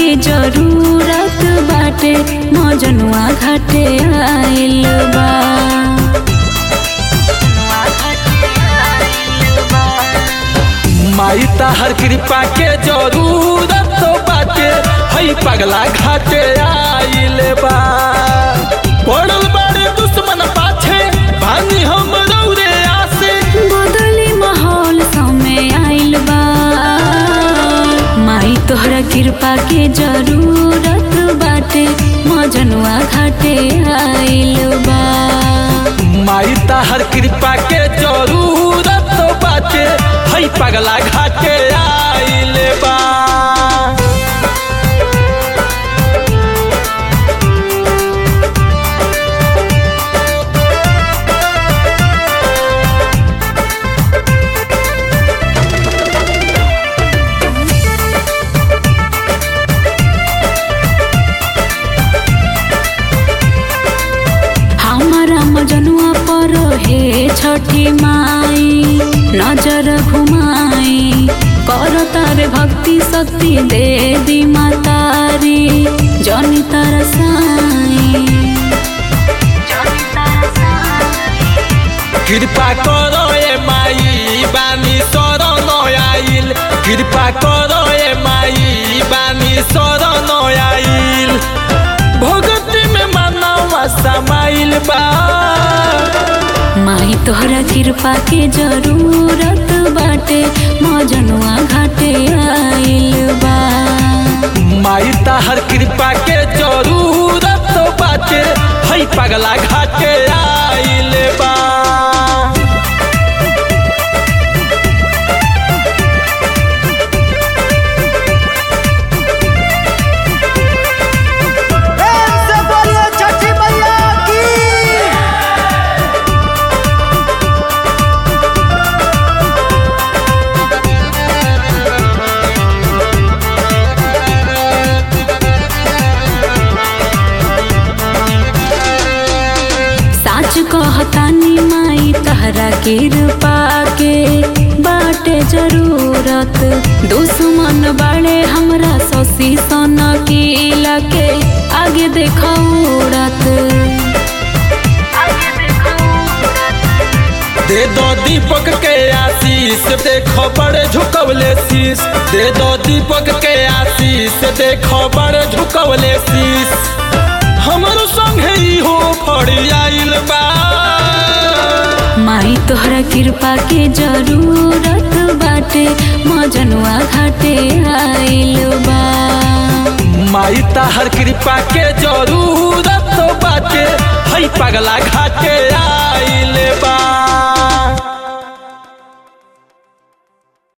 के जरूरत बाटे मजनुआ घाटे आइल बा माई ताहर कृपा के जरूरत तो बाटे हई पगला घाटे आइल बा पड़ल बारे दुश्मन पाछे भानी हम रौरे आसे बदली माहौल समय आइल बा माई तोहरा कृपा के जरूरत बाटे मजनुआ घाटे आइल बा माई ताहर कृपा के जरूरत तो बाटे हई पगला घाटे आइल बा हमारा मजनुआ पर हे छठी माई नजर घुमाई कर तारे भक्ति शक्ति दे दी मातारी जनी तरसाई कृपा करो ए माई बानी शरण आइल कृपा करो ए माई बानी शरण आइल भगती में मानवा समाइल बा माई तोहरा कृपा के जरूरत बाटे मजनुआ घाटे आइल बा माई ताहर कृपा के जरूरत तो बाटे हई पगला घाटे आइल बा प्रेम से बोलिए छठी मैया की साच कहतानी माई तहरा कृपा के बाटे जरूरत दुश्मन बाड़े हमरा ससी सन किला के आगे देखा उड़त दे दो दीपक के आशीष देखो बड़े झुकवले शीश दे दो दीपक के आशीष देखो बड़े झुकवले शीश हमरो संगे इहो फड़ी आइल बा माई तोहरा कृपा के जरूरत बाटे मजनुआ घाटे आइल बा माई ताहर कृपा के जरूरत तो बाटे हई पगला घाटे आइल बा